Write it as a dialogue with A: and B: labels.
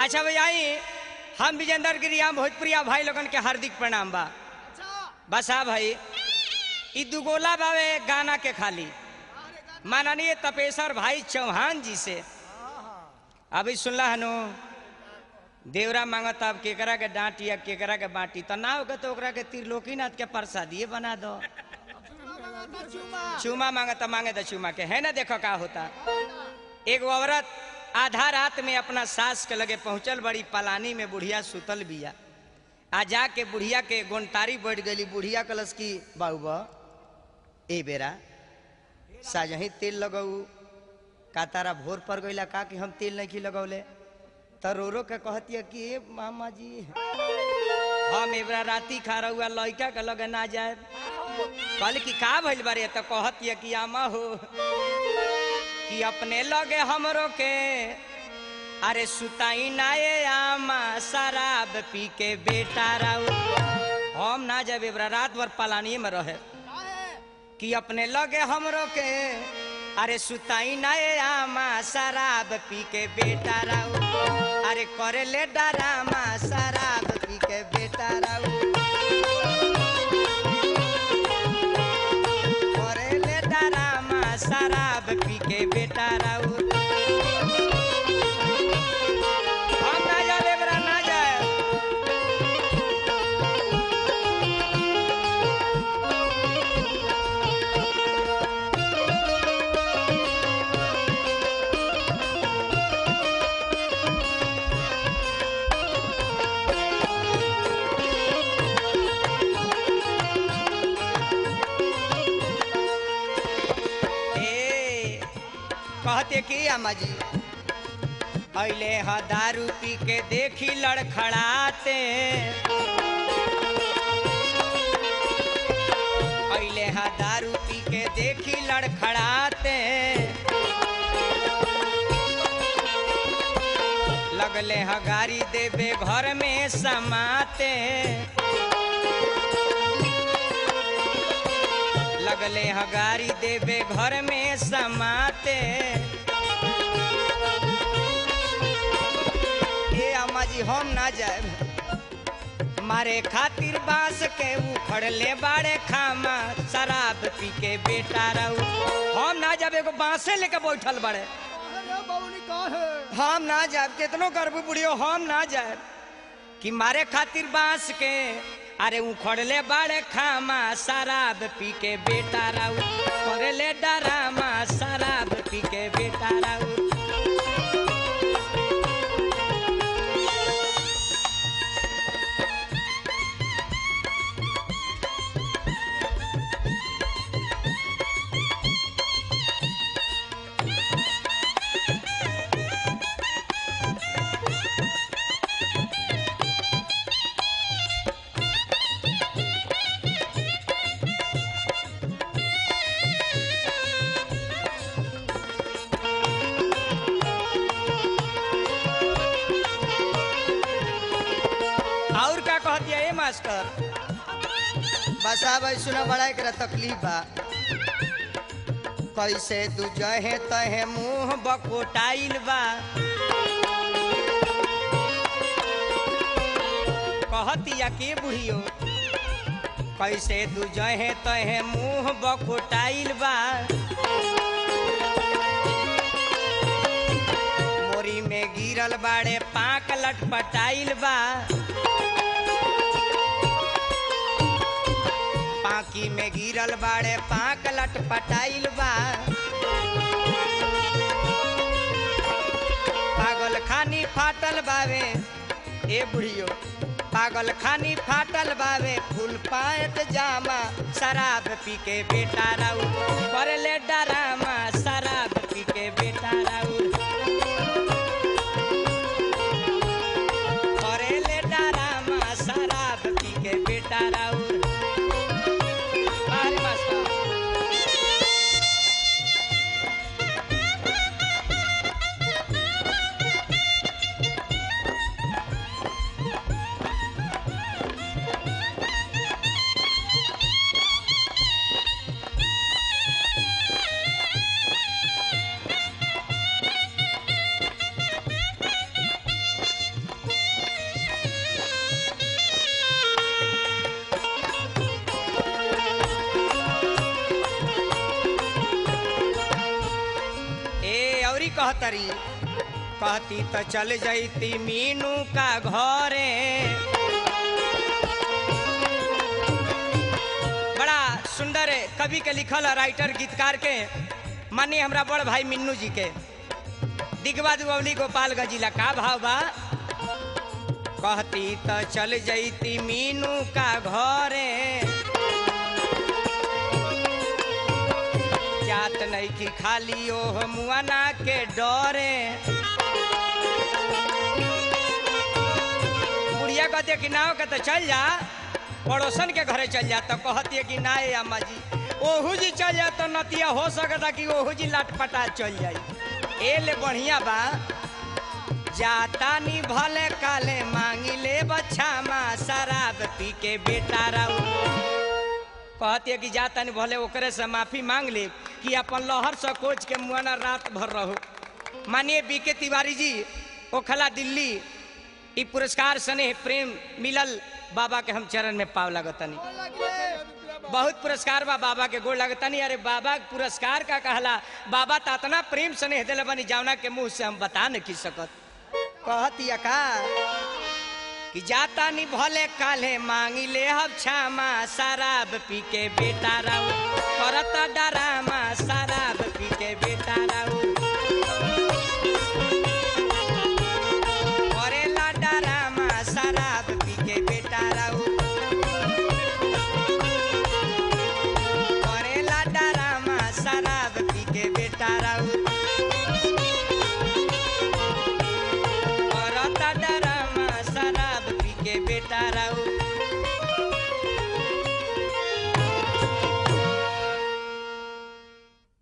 A: अच्छा भैया आई हम विजेंद्र गिरिया भोजपुरिया भाई लोगन के हार्दिक प्रणाम बा बस हाँ भाई ई दुगोला बावे गाना के खाली माननीय तपेश्वर भाई चौहान जी से अभी सुनला हनु देवरा मांगत अब केकरा के डांटी अब केकरा के बाटी तो ना होगा तो ओकरा के त्रिलोकीनाथ के प्रसादिए बना दो चूमा मांगे तो मांगे तो चूमा के है ना देखो का होता एगो औरत आधा रात में अपना सास के लगे पहुंचल बड़ी पलानी में बुढ़िया सुतल बिया आ जाके बुढ़िया के गोनतारी बैठ गई बुढ़िया कलस की बाबू ए बेरा साजही तेल लगऊ का तारा भोर पर गईला का कि हम तेल नहीं लगौले तो रो रो के कहतिया कि ए मामा जी हम एबरा राती खा रहुआ लड़का के लगे ना जाए कल की का भइल बारे तो कहतिया कि आमा हो कि अपने लगे हमरो के अरे सुताई नाये आमा शराब पी के बेटा राउ हम ना जब एबरा रात भर पलानी में रहे कि अपने लगे हमरो के अरे सुताई नाये आमा शराब पी के बेटा राउ अरे करे ले डरामा शराब पी के बेटा राउ करे ले डरामा शराब पी के बेटा राउ हम ना जाए एबरा ना जाए ए कहते कि अम्मा जी अले ह दारू पी के देखी लड़खड़ाते अले ह दारू पी के देखी लड़खड़ाते लगले ह गाड़ी देवे घर में समाते लगले ह गाड़ी देवे घर में समाते ए अम्मा जी हम ना जाए मारे खातिर बांस के उखड़ले बाड़े खामा शराब पी के बेटा रहू हम ना जाब एगो बांसे लेके बैठल बाड़े हम ना जाब केतनो करबू बुढ़ियो हम ना जाए कि मारे खातिर बांस के अरे उखड़ले बाड़े खामा शराब पी के बेटा राउ करले डरामा शराब पी के बेटा राउ और का कहती है मास्टर बसा भाई सुना बड़ा एक तकलीफ बा कैसे तू जहे तहे मुंह बकोटाइल बा कहतिया के बुढ़ियो कैसे तू जहे तहे मुंह बकोटाइल बा मोरी में गिरल बाड़े पाक लटपटाइल बा पाकी में गिरल बाड़े पाक लटपटाइल बा पागल खानी फाटल बावे ए बुढ़ियो पागल खानी फाटल बावे फूल पायत जामा शराब पी के बेटा राउ कर ले डरामा शराब पी के बेटा राउ करे ले डरामा शराब पी के बेटा राउ बाहरी मास्टर कहतरी कहती तो चल जैती मीनू का घरे बड़ा सुंदर कवि के लिखल है, राइटर गीतकार के मानिए हमरा बड़ भाई मिन्नू जी के दिगवा दुबौली गोपालगंज जिला का भाव बा कहती तो चल जैती मीनू का घरे जात नहीं की खाली ओह मुआना के डरे बुढ़िया कहती कि नाव के तो चल जा पड़ोसन के घरे चल जा तो कहती है कि ना ए अम्मा जी ओहू जी चल जा तो नतिया हो सकता कि ओहू जी लटपटा चल जाई ए ले बढ़िया बा जाता नी भले काले मांगी ले बच्चा माँ शराब पी के बेटा रहू कहती है कि जाता नहीं भले ओकरे से माफी मांग ले कि अपन लहर से कोच के मुआना रात भर रहो मानिए बीके तिवारी जी ओखला दिल्ली ई पुरस्कार स्नेह प्रेम मिलल बाबा के हम चरण में पाव लगतनी बहुत पुरस्कार बा बाबा के गोड़ लगतनी अरे बाबा के पुरस्कार का कहला बाबा तो इतना प्रेम स्नेह दिले बनी जावना के मुंह से हम बता नहीं की सकत कहती का कि जाता नहीं भले काले मांगी ले हम क्षमा शराब पी के बेटा रहू करता डरामा शराब पी के बेटा रहू करेला डरामा शराब पी के बेटा रहू करेला डरामा शराब पी के बेटा रहू करता डरामा शराब पी के बेटा रहू